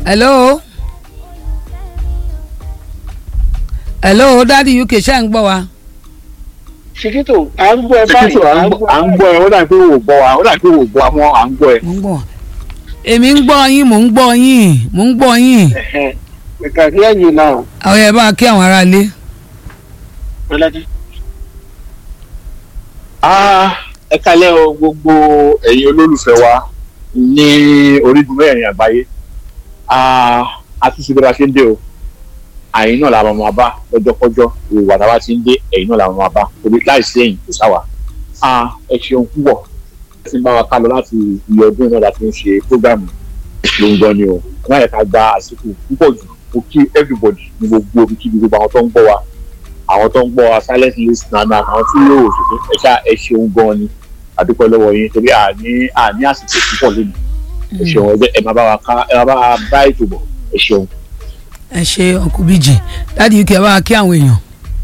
hello hello dadi uk ṣe ń gbọ́ wa. ṣèkítò à ń gbọ́ ẹ báyìí Síkítù à ń gbọ́ ẹ ó dà pé wò gbọ́ wa ó dà pé wò gbọ́ wa mọ́ à ń gbọ́ ẹ. mo ń gbọ́ èmi ń gbọ́ yín mò ń gbọ́ yín mò ń gbọ́ yín we can hear you now. àwọn ẹ̀ bá kí àwọn aráalé. Bọ́lájí. Ah, ẹ kálẹ́ o gbogbo ẹ̀yin olólùfẹ́ wa ní orígun mẹ́rin àgbáyé Ah, a ti ṣe bí a ṣe ń dé o àyìn náà làwọn máa bá lọ́jọ́kọ́jọ́ ìwà táwa ti ń dé ẹ̀yìn náà làwọn máa bá torí láìsí ẹ̀yìn kò sáwà Ah, ẹ ṣeun púpọ̀ ẹ ti ń bá wa ká lọ láti iye ọdún náà láti ń ṣe prógámù ló ń gbọ́ ni o náà yẹ ká gba àsìkò púpọ̀ jù mo kí everybody ní gbogbo omi kí gbogbo àwọn tó ń gbọ́ wa àwọn tó ń gbọ́ wa silent listener náà àwọn tí yóò ṣètò ẹ ṣá ẹ ṣeun gan ni àdúpẹ́ lọ́wọ́ yín torí àní àní àsìkò púpọ̀ lónìí ẹ ṣeun ẹ jẹ́ ẹ máa bá wa ká ẹ máa bá wa bá ètò bọ̀ ẹ ṣeun. ẹ ṣe ọkùnrin bíjì dadi uk ẹ bá kí àwọn èèyàn.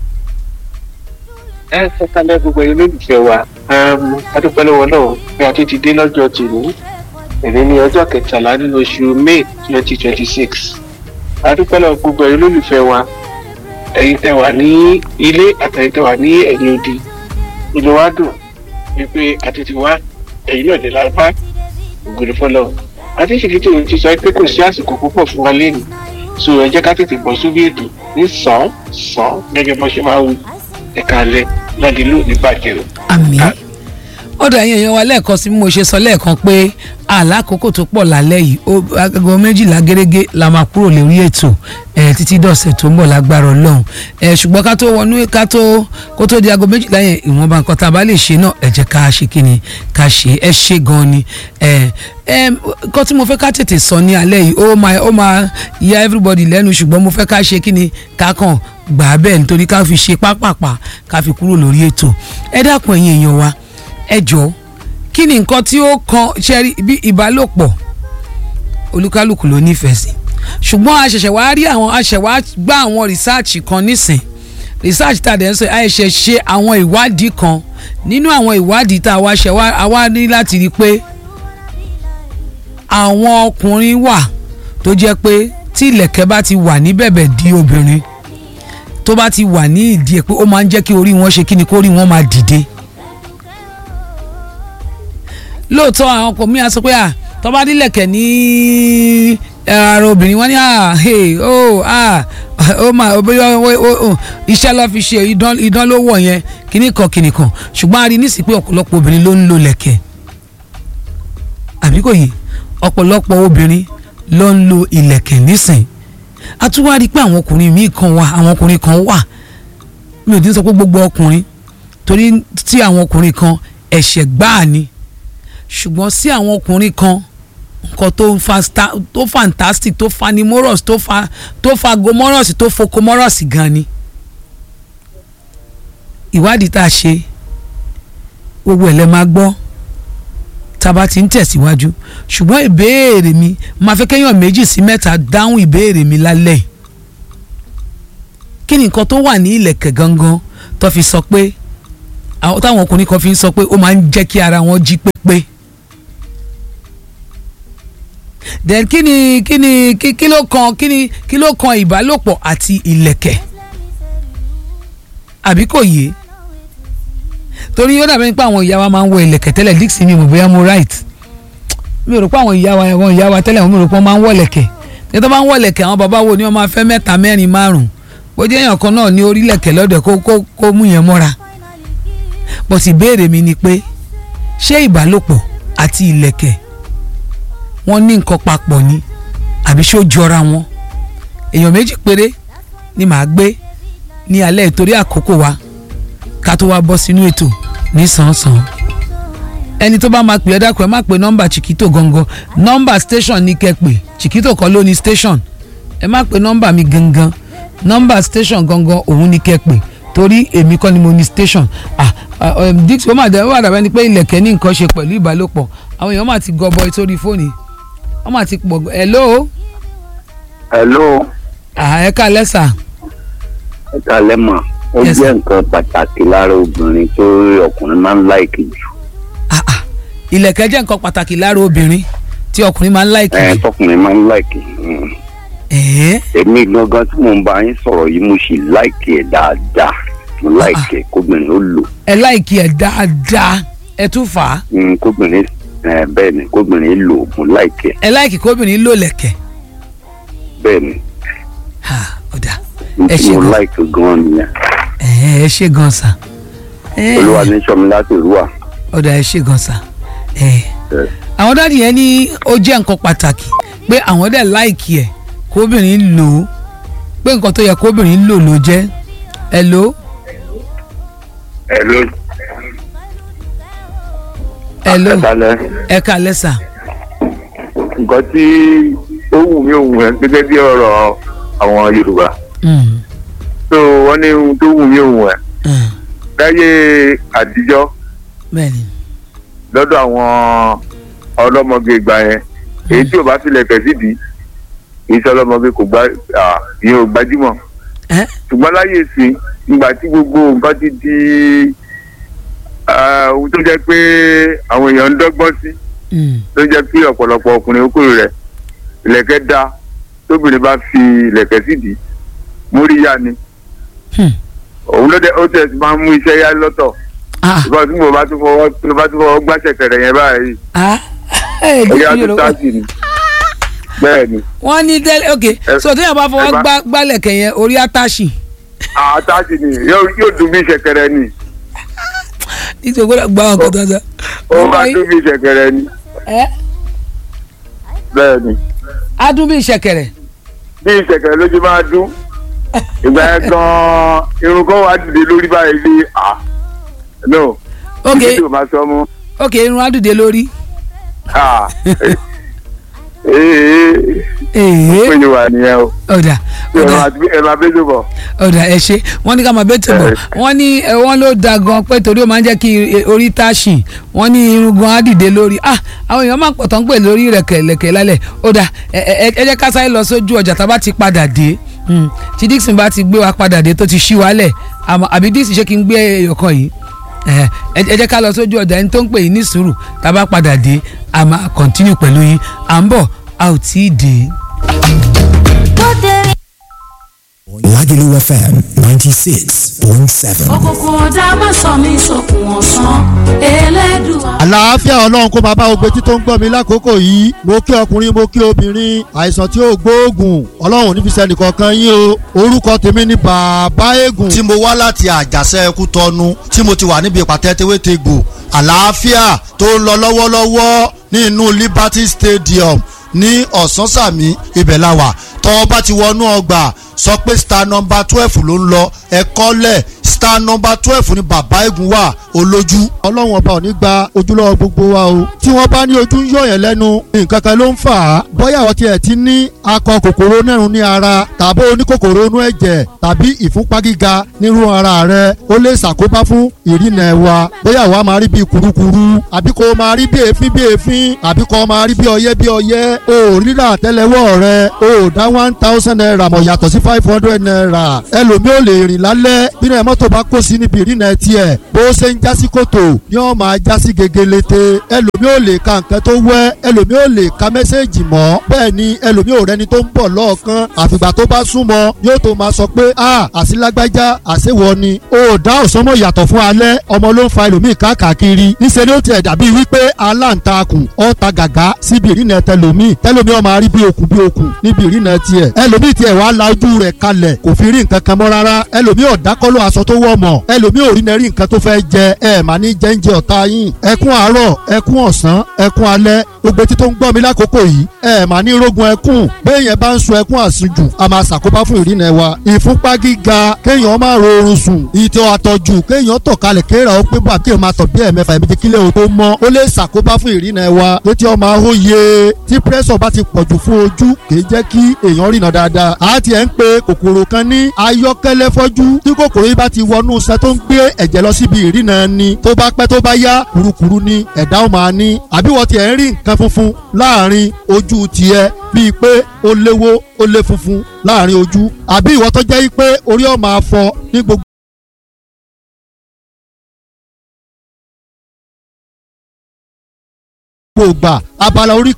ẹ ẹ kálẹ̀ gbogbo ẹ̀yin olólùfẹ́ wa adúpẹ́ lọ́wọ́ náà bí a ti ti dé lọ́jọ́ tìní èmi ní ọjọ́ kẹtàlá nínú oṣù may twenty twenty six adúpẹ́ lọ́wọ́ gbogbo ẹ̀yin olólùfẹ́ wa ẹ̀yin tẹ́ wà ní ilé àtẹ̀yin tẹ́ wà ní ẹ̀yìn odi inú wa dùn wípé àti ti wá ẹ̀yin náà dé lápá ògùn fọlọ́ àti ṣèkìtì ti sọ pé kò sí àsìkò púpọ̀ fún wa lẹ́nu so ẹ jẹ́ ká tètè bọ́ sórí ètò ní sàn sàn gẹ́gẹ́ bọ́ ṣe máa ń wí ẹ̀ka alẹ́ láti lù ní bàjẹ́ o. àmì ọ̀dọ̀ ẹ̀yin èèyàn wa lẹ́ẹ̀kan sí bí mo ṣe sọ lẹ́ẹ̀kan pé àlákòókò tó pọ̀ lálẹ́ yìí ó aago méjìlá gẹ́gẹ́ la máa kúrò lórí ètò ẹ̀ títí dọ̀sẹ̀ tó ń bọ̀ lágbára ọlọ́run ẹ̀ ṣùgbọ́n ká tó wọnú ká tó kó tó di aago méjìlá yẹn ìwọ̀nba nǹkan tá a bá lè ṣe náà ẹ jẹ́ ká ṣe kí ni ká ṣe ẹ ṣe gan ni ẹ̀ ẹ̀ nǹkan tí mo fẹ́ ká tètè sọ ní alẹ́ yìí ó máa ó máa ya everybody lẹ́nu ṣùgbọ́n mo fẹ́ ká ṣe kí ni ká kàn gbà á bẹ́ẹ̀ nítorí ká fi ṣe pápápá ká fi kúrò lórí ètò ẹ dákun ẹ̀yin èèyàn wa ẹ jọ̀ọ́ kí ni nǹkan tí ó kan ṣẹ́rí bí ìbálòpọ̀ olúkálùkù ló nífẹ̀ẹ́ sí ṣùgbọ́n a ṣẹ̀ṣẹ̀ wá rí àwọn a ṣẹ̀ wá gbá àwọn rìsáàcì kan nísìn rìsáàcì tá a dẹ̀ ń sọ a ṣẹ̀ ṣe àwọn ìwádìí kan nínú àwọn ìwádìí tá a wá ṣẹ̀ wá a wá ní láti rí i pé àwọn ọkùnrin wà tó jẹ́ pé tí ìlẹ̀kẹ̀ bá ti wà ní bẹ̀bẹ̀ di obìnrin tó bá ti wà ní ìdí ẹ̀ pé ó máa ń jẹ́ kí orí wọn ṣe kí ni kó orí wọn máa dìde lóòótọ́ àwọn ọkọ mi á sọ pé à tọ́ba dílẹ̀kẹ̀ ní ara obìnrin wọn ní à hey oh ah ó mà bóyá iṣẹ́ lọ́ fi ṣe idán ló wọ̀ yẹn kíní kan kíní kan ṣùgbọ́n a rí nísìsiyìí pé ọ̀pọ̀lọpọ̀ obìnrin ló ń lo lẹ̀kẹ̀ àbí kò yé ọ̀pọ̀lọpọ̀ obìnrin ló ń lo ìlẹ̀kẹ̀ nísìn a tún wá rí i pé àwọn ọkùnrin míì kan wà àwọn ọkùnrin kan wà mi ò dín sọ pé gbogbo ọkùnrin torí tí àwọn ọkùnrin kan ẹ̀ṣẹ̀ gbáà ni ṣùgbọ́n sí àwọn ọkùnrin kan nǹkan tó fa tó fantastic tó fanimorous tó fa tó fa gomorous tó fokomorous gan ni ìwádìí tá a ṣe gbogbo ẹ̀ lẹ́ máa gbọ́ tá a bá ti ń tẹ̀síwájú ṣùgbọ́n ìbéèrè mi máa fẹ́ kéèyàn méjì sí mẹ́ta dáhùn ìbéèrè mi lálẹ́ yìí kí ni nǹkan tó wà ní ìlẹ̀kẹ̀ gangan tó fi sọ pé àwọn táwọn ọkùnrin kan fi ń sọ pé ó máa ń jẹ́ kí ara wọn jí pépé then kí ni kí ni kí ló kan kí ni kí ló kan ìbálòpọ̀ àti ìlẹ̀kẹ̀ àbí kò yé torí ó dàbí pé àwọn ìyá wa máa ń wọ ìlẹ̀kẹ̀ tẹ́lẹ̀ dixie mi mọ̀ bóyá mo right mi ò rò pé àwọn ìyá wa àwọn ìyá wa tẹ́lẹ̀ mi ò rò pé wọ́n máa ń wọ ìlẹ̀kẹ̀ tí wọ́n bá ń wọ ìlẹ̀kẹ̀ àwọn bàbá wo ni wọ́n máa fẹ́ mẹ́ta mẹ́rin márùn-ún bó jẹ́ èèyàn kan náà ní orí ìlẹ̀kẹ̀ lọ́dẹ̀ kó kó kó mú yẹn mọ́ra bó sì béèrè mi ni pé ṣé ìbálòpọ̀ àti ìlẹ̀kẹ̀ wọ́n ní nǹkan papọ̀ ni àbí ṣó jọra wọn èèyàn méjì péré ni màá gbé ní alẹ́ ìtorí àkókò wa ká tó wá bọ́ sínú ètò ní sàn-án ẹni tó bá máa pè ẹ́ dákun ẹ má pe nọ́mbà chiquito gangan nọ́mbà station ní kẹ́ pè chiquito kọ́ ló ní station ẹ má pe nọ́mbà mi gangan nọ́mbà station gangan òun ní kẹ́ pè torí èmi kọ́ ni mo ní station ah dix ó mà dé ó wà dàbẹ́ ni pé ilẹ̀kẹ̀ ní nǹkan ṣe pẹ̀lú ìbálòpọ̀ àwọn èèyàn mà ti gọbọ sórí fóònù wọ́n mà ti pọ̀ hello. hello. ẹ ká lẹ́sà. ẹ ká lẹ́mọ̀ ó jẹ́ nǹkan pàtàkì lára obìnrin tó ọkùnrin máa ń láìkì jù. ìlẹ̀kẹ̀ jẹ́ nǹkan pàtàkì lára obìnrin tí ọkùnrin máa ń láìkì ẹ jù. tọkùnrin máa ń láìkì Mm. ẹ̀ẹ́ èmi gangan tí mò ń bá yín sọ̀rọ̀ yìí mo sì láìkì ẹ̀ dáadáa mo láìkì ẹ̀ kóbìnrin ó lò ẹ láìkí ẹ dáadáa ẹ tún fà á Mm, kóbìnrin ẹ, bẹ́ẹ̀ ni kóbìnrin lò mo láìkì ẹ̀ ẹ láìkí kóbìnrin lò lẹ̀kẹ̀ bẹ́ẹ̀ ni ha ọ̀dà n ẹ tí ṣe mo gan láìkì gan nìyẹn ẹ̀ẹ́ ẹ ṣe gan sa ẹ̀ẹ́ olúwa ní sọmi láti rúwà ọ̀dà ẹ ṣe gan sa ẹ̀ẹ́ ẹ, àwọn dáàdì yẹn ní ó jẹ́ nǹkan pàtàkì pé àwọn dẹ̀ láìkí ẹ̀ kóbìnrin lò ó pé nǹkan tó yẹ kóbìnrin lò ló jẹ́ ẹ lò ó ẹ ló ẹ lò ó ẹ̀kalẹ̀ ẹ kà lẹ́sà nǹkan tí ó wù mí òun ẹ̀ gẹ́gẹ́ bí ọ̀rọ̀ àwọn yorùbá Mm, tó wọ́n ní ohun tó wù mí òun ẹ̀ mm, láyé àtijọ́ bẹ́ẹ̀ni lọ́dọ̀ àwọn ọlọ́mọge ìgbà yẹn èyí tí ò bá filẹ̀ kẹ̀ sídìí kì í ṣe ọlọ́mọge kò gbá à, ìyẹn ò gbajúmọ̀ ẹ ṣùgbọ́n láyé sí ìgbà tí gbogbo nǹkan ti di ah, ohun tó jẹ́ pé àwọn èèyàn ń dọ́gbọ́n sí mm, ló jẹ́ pé ọ̀pọ̀lọpọ̀ ọkùnrin okòrò rẹ̀ ìlẹ̀kẹ̀ da tóbìnrin bá fi ìlẹ̀kẹ̀ sídìí múríyá ni hmm, òun ló dé ó tẹ̀ sí máa ń mú iṣẹ́ yá lọ́tọ̀ ah ìgbà tí mo bá tún fọwọ́ tí mo bá tún fọwọ́ gbàṣẹ kẹrẹ yẹn báyìí ah ẹ ẹ̀yà ẹ tó yorùbá táàsì ni bẹ́ẹ̀ ni wọ́n ní tẹ́lẹ̀ ok Ẹ- so téèyàn bá fọwọ́ ẹ bá- gbá gbálẹ̀kẹ̀ yẹn orí àtàṣì àtàsì ni yóò yóò dùn bí ìṣẹ̀kẹ̀rẹ̀ ni nítorí gbọ́dọ̀ gbá ọkọ̀ tó ń sọ. ó máa dùn bí ìṣẹ̀kẹ̀rẹ̀ ni ẹ bẹ́ẹ̀ ni adún bí ìṣẹ̀kẹ̀rẹ̀ bí ìṣẹ̀kẹ̀rẹ̀ ló ti máa dún ìgbà yẹn gan irun kan wà dìde lórí báyìí lé à no ok ibi tí o máa sọ mú ok irun adùdé lórí à ee ee péye wà nìyẹn o ọ̀dà ẹ ọ̀dà máa ẹ máa bẹ́ẹ̀ tó bọ̀. ọ̀dà ẹ ṣe wọ́n ní ká máa bẹ́ẹ̀ tó bọ̀ wọ́n ní ẹ, wọ́n ló da gan pé torí ó máa ń jẹ́ kí e, orí táṣì wọ́n ní irun gan á dìde lórí ah àwọn èèyàn máa ń pọ̀tọ́ ń pè lórí rẹ̀kẹ̀lẹ̀kẹ̀ lálẹ́ ọ̀dà ẹ ẹ ẹ jẹ́ ká sáré lọ sójú ọjà tá a bá ti padà dé Hmm, tí Dixon bá ti gbé wa padà dé tó ti ṣí wálẹ̀ àmọ́ àbí Dixon ṣé kí n gbé ẹyọkan yìí ẹ ẹ jẹ́ ká lọ sójú ọjà ẹni tó ń pè yín ní sùúrù tá a bá padà dé a máa continue pẹ̀lú yín à ń bọ̀ a ò tí ì dé. Lagelu FM 96.7. òkùnkùn ọ̀dà má sọ mí sókun ọ̀sán elédùà. àlàáfíà ọlọ́run kó máa bá gbogbo etí tó ń gbọ́ mi lákòókò yìí mo kí ọkùnrin mo kí obìnrin àìsàn tí ó gbóògùn ọlọ́run ní fi sẹ́ni kankan yín o orúkọ tèmi ni bàbá eégún. tí mo wá láti àjàṣe ẹkú tọnu tí mo ti wà níbi ìpàtẹ tewétegbò àlàáfíà tó ń lọ lọ́wọ́lọ́wọ́ ní inú Liberty Stadium ní ọ̀sánsàmì ibẹ̀ la wà tọ́ bá ti wọnú ọgbà sọ pé star number twelve ló ń lọ ẹ̀kọ́ lẹ̀ star number twelve ni bàbá eégún wà olójú. ọlọ́run ọba ò ní gba ojúlọ́wọ́ gbogbo wa o. tí wọ́n bá ní ojú ń yọ̀yàn lẹ́nu nǹkan kan ló ń fà á. bóyá àwọn tiẹ̀ ti ní akọ kòkòrò nẹ́rùn ní ara tàbí oníkòkòrò inú ẹ̀jẹ̀ tàbí ìfúnpá gíga nírú ara rẹ ó lè ṣàkóbá fún ìrìnà ẹ̀wà bóyá àwa máa rí bí kurukuru àbí kò máa rí bí èéfín bí èéfín àbí kò máa rí bí ọyẹ́ bí ọyẹ́ o rírà àtẹ́lẹwọ́ rẹ o dá one thousand naira mọ̀ yàtọ̀ sí five hundred naira ẹlòmíì ò lè rìn lálẹ́ bínú ẹ̀ mọ́tò bá kó sí níbi ìrìnà tiẹ̀ bó ṣe ń jásí kòtò ni wọ́n máa jásí gegelete ẹlòmíì ò lè ka nǹkan tó wẹ́ ẹlòmíì ò lè ka mẹ́sẹ̀gì mọ́ bẹ́ẹ̀ ni ẹlòmíì ò rẹni tó ń bọ̀ lọ́ọ̀kan àfìgbà tó bá súnmọ́ yóò tó máa sọ pé a àsìlágbájá àṣewọ ni o dá òsánmọ̀ yàtọ̀ fún alẹ́ ọmọ ló ń fa ẹlòmíì káàkiri níṣẹ́ ni ó tiẹ̀ dàbí wípé aláǹtakùn ọ̀ta gàgá síbi ìrìnà tẹlòmíì tẹlòmíì ó máa rí bí okùn bí okùn níbi ìrìnà tiẹ̀ ẹlòmíì tiẹ̀ wàá la ojú rẹ̀ kalẹ̀ kò fi rí nǹkan kan mọ́ rárá ẹlòmíì ọ̀dákọ́lọ́ aṣọ tó wọ̀ mọ̀ ẹlòmíì ò rí nẹ́rí nǹkan tó fẹ́ jẹ ẹ mà ní jẹ́ńjẹ ọ̀tá yín ẹkún àárọ̀ ẹkún ọ̀sán ẹkún alẹ́ gbogbo etí tó ń gbọ́ mi lákòókò yìí ẹ mà ní rógun ẹkún béèyàn bá ń sun ẹkún àsùnjù a máa ṣàkóbá fún ìrìnà wa ìfúnpá gíga kéèyàn máa rọrùn sùn ìtọ̀ àtọ̀jù kéèyàn tọ̀ kalẹ̀ kéèrà ó pé bá kéèyàn máa tọ̀ bí ẹ̀mẹ́fà ẹ̀mẹ́jì kílẹ̀ o tó mọ́ ó lè ṣàkóbá fún ìrìnà wa létí ọmọ ahóye tí pírẹ́sọ̀ bá ti pọ̀jù fún ojú kìí jẹ́ kí èèyàn rìnà dáadáa a ti ẹ̀ ń pe kòkòrò kan ní ayọ́kẹ́lẹ́ fọ́jú tí kòkòrò yìí bá ti wọnú iṣẹ́ tó ń gbé ẹ̀jẹ̀ lọ síbi ìrìnà ni tó bá pẹ́ tó bá yá kurukuru ni ẹ̀dá ó máa ní àbí wọ́n ti ẹ̀ ń rí nǹkan funfun láàrin ojú tiẹ̀ bíi pé ó léwó ó lé funfun láàrin ojú àbí ìwọ tó jẹ́ pé orí ọ̀ máa fọ ní gbogbo gbogbo ìgbà abala orí kan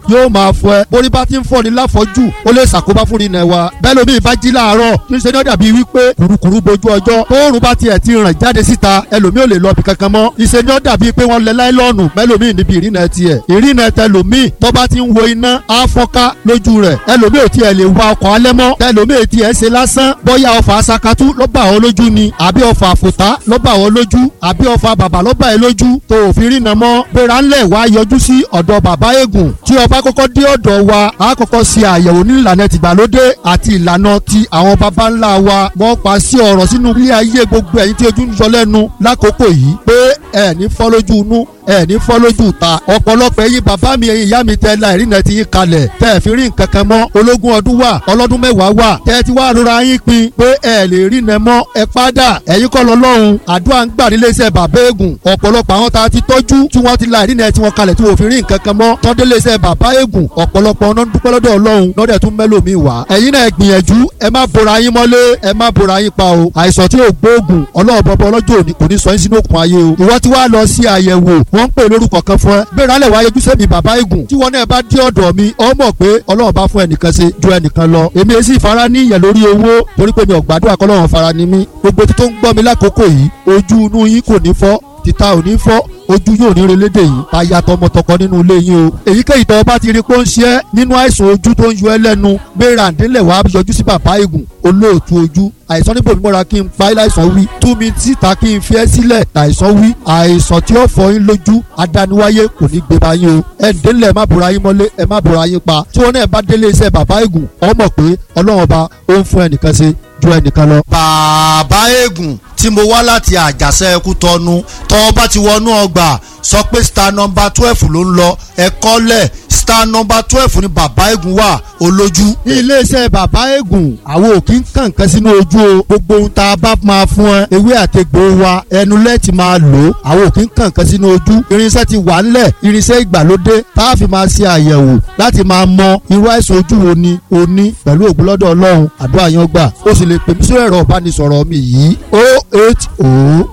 yóò máa fọ ẹ borí bá ti ń fọ ní láfọjú ó lè ṣàkóbá fún ìrìnà wa bẹ́ẹ̀ lómi ìbá jí láàárọ̀ kí n ṣe ní ó dàbí wípé kùrukùru bojú ọjọ́ tóorùn bá tiẹ̀ ti ràn jáde síta ẹlòmí ò lè lọ bí kankan mọ́ ìṣe ní ó dàbí pé wọ́n lẹ láìlọ́ọ̀nù mẹ́lòmí níbi ìrìnà tiẹ̀ ìrìnà tẹlòmí tó bá ti ń wo iná á fọ́nká lójú rẹ̀ ẹlòmí ò tiẹ̀ lè wa ọkọ̀ alẹ́ mọ́ tẹlòmí ò tiẹ̀ ṣe lásán bóyá ọfà asakatú ló bá ọ lójú ni àbí ọfà àfòtá ló bá ọ lójú àbí ọfà bàbà ló bá ẹ lójú tó òfin rìnà mọ́ gbéra ńlẹ̀ wá yọjú sí ọ̀dọ̀ bàbá eégún tí ọba kọ́kọ́ dé ọ̀dọ̀ wa á kọ́kọ́ ṣe àyẹ̀wò ní ìlànà tìgbàlódé àti ìlànà ti àwọn baba ńlá wa wọ́n pa sí ọ̀rọ̀ sínú ilé ayé gbogbo ẹ̀yin tí ojú ń yọ lẹ́nu lákòókò yìí pé ẹ̀ ní fọ́ lójú inú ẹ ní fọ́ lójú ta ọ̀pọ̀lọpọ̀ ẹ̀yin bàbá mi ẹ̀yin ìyá mi tẹ́ la ìrìnà ti yín kalẹ̀ tẹ́ ẹ̀ fi rí nǹkan kan mọ́ ológun ọdún wà ọlọ́dún mẹ́wàá wà tẹ́ ẹ ti wá rora yín pin pé ẹ lè rìnà mọ́ ẹ padà ẹ̀yin kọ́ lọ lọ́hùn àdúrà ń gbà nílé iṣẹ́ bàbá eégún ọ̀pọ̀lọpọ̀ àwọn tá a ti tọ́jú tí wọ́n ti la ìrìnà tí wọ́n kalẹ̀ tí wọ́n fi rí nǹkan kan mọ́ tọ́dé lé iṣẹ́ bàbá eégún ọ̀pọ̀lọpọ̀ ọ̀nà dúpẹ́ lọ́dọ̀ ọlọ́run lọ́dẹ̀ tún mẹ́lòmíì wá ẹ̀yin náà gbìyànjú ẹ má bora yín mọ́lé ẹ má bora yín pa o àìsàn tí ò gbóògùn ọlọ́run bọ́bọ́ ọlọ́jọ́ òní kò ní sọ yín sínú òkun ayé o ìwọ tí wàá lọ sí àyẹ̀wò wọ́n ń pè lórúkọ kan fún ẹ bẹ́ẹ̀ rálẹ̀ wáyé ojúṣe mi bàbá igun tí wọn náà bá dé ọ̀dọ̀ mi ọ mọ̀ pé ọlọ́run bá fún ẹnìkan ṣe ju ẹnìkan lọ èmi èsì ìfara ní ìyẹn lórí owó torí pé mi ò gbàdúrà kọ́lọ́run fara ni mí gbogbo tí tó ń gbọ́ mi lákòókò yìí ojú inú yín kò ní fọ́ títa ò ní fọ́ ojú yóò ní relédè yìí aya tọmọtọkọ nínú ilé yín o èyíkéyìí tọ́ bá ti rí pé ó ń ṣe é nínú àìsàn ojú tó ń yọ ẹ́ lẹ́nu gbéra ǹdílẹ̀ wàá yọjú sí bàbá igun olóòtú ojú àìsàn níbo mímọ́ra kí n fa láìsàn wí tú mi síta kí n fi ẹ́ sílẹ̀ àìsàn wí àìsàn tí ó fọ yín lójú adániwáyé kò ní gbé bá yín o ẹ ǹdílẹ̀ ẹ má bora yín mọ́lé ẹ má bora yín pa tí wọn náà bá délé iṣẹ́ bàbá igun ọ mọ̀ pé ọlọ́run ọba ó ń fún ẹnìkan ṣe ju ẹnìkan lọ. bàbá eégún tí mo wá láti àjàṣe ẹkú tọnu tọ́ bá ti wọnú ọgbà sọ pé star number twelve ló ń lọ ẹ̀kọ́ lẹ̀ star number twelve ni bàbá eégún wà olójú. ní iléeṣẹ́ bàbá eégún àwọn òkì ń kàn kan sínú ojú o gbogbo ohun tá a bá máa fún ẹ ewé àtegbò wa ẹnu lẹ́ẹ̀tì máa lò ó àwọn òkì ń kàn kan sínú ojú irinṣẹ́ ti wà ńlẹ̀ irinṣẹ́ ìgbàlódé tá a fi máa ṣe àyẹ̀wò láti máa mọ irú àìsàn ojú wo ni o ní pẹ̀lú ògbólọ́dọ̀ ọlọ́run àdúrà yan gbà ó sì lè pè mí sórí ẹ̀rọ ìbánisọ̀rọ̀ mi yìí o eight o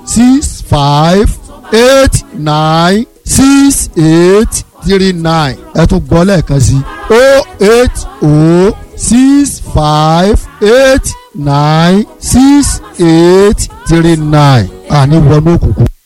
six five eight nine six eight three nine ẹ tún gbọ́ lẹ́ẹ̀kan sí o eight o six five eight nine six eight three nine àní wọnú òkùnkùn.